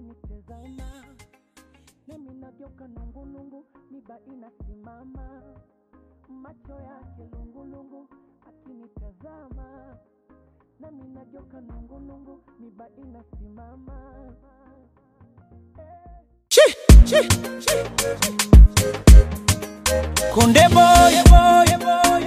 akinitazama nami nageuka nungunungu, miba inasimama, macho yake lungulungu, akinitazama nami nageuka nungunungu, miba inasimama Konde boy, boy, boy,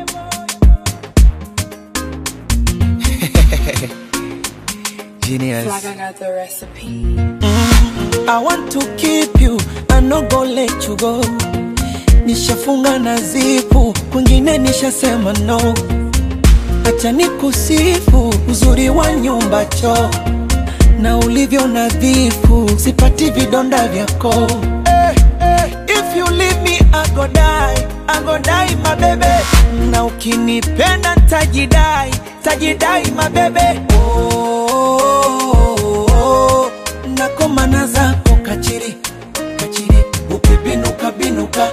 Genius. Like I got the recipe. I want to keep you, I no go let you go. Nishafunga na zipu, kwingine nishasema no. Acha nikusifu uzuri wa nyumba choo na ulivyo nadhifu, sipati vidonda vyako. Eh, eh, if you leave me I go die, I go die my baby. Na ukinipenda tajidai, tajidai my baby. Oh, oh, oh, nakomana zako kachiri, kachiri, ukibinuka binuka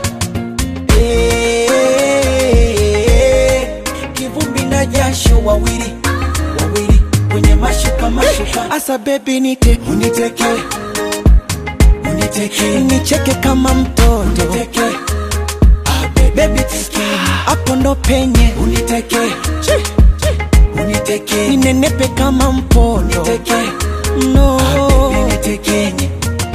Eh, kivumbi na jasho wawili wawili kwenye mashuka mashuka asa bebi nite uniteke uniteke nicheke kama mtoto uniteke bebi teke hapo ndo penye uniteke uniteke ninenepe kama mpondo uniteke no unitekenye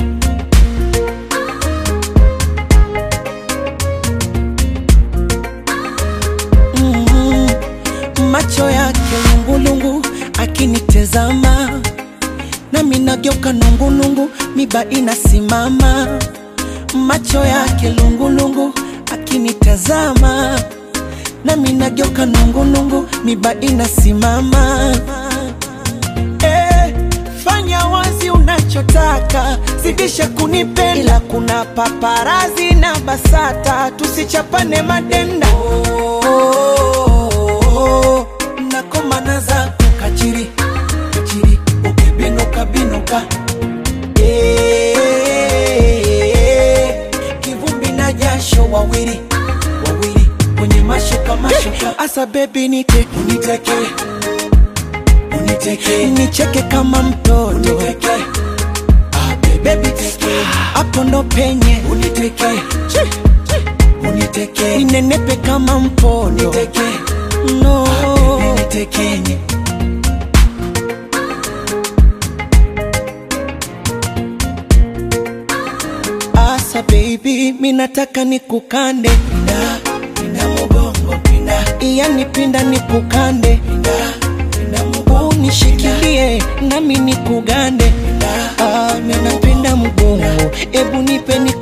mm, macho yake lungulungu akinitezama nami nageuka nungunungu miba inasimama macho yake lungulungu akinitazama nami nageuka nungunungu miba inasimama eh, fanya wazi unachotaka zidisha kunipenda ila kuna paparazi na basata tusichapane madenda oh, oh, oh, nakomana zako kachiri kachiri ukibinuka binuka Eh, kivumbi na jasho wawili wawili kwenye mashuka mashuka asa bebi nite uniteke uniteke nicheke kama mtoto uniteke bebi teke hapo ndo penye uniteke uniteke ninenepe kama mpondo uniteke no unitekenye asa baby minataka nikukande pinda pinda mugongo pinda yani pinda nikukande pinda pinda mugongo unishikilie nami nikugande pinda ah, minapenda mugongo ebu nipe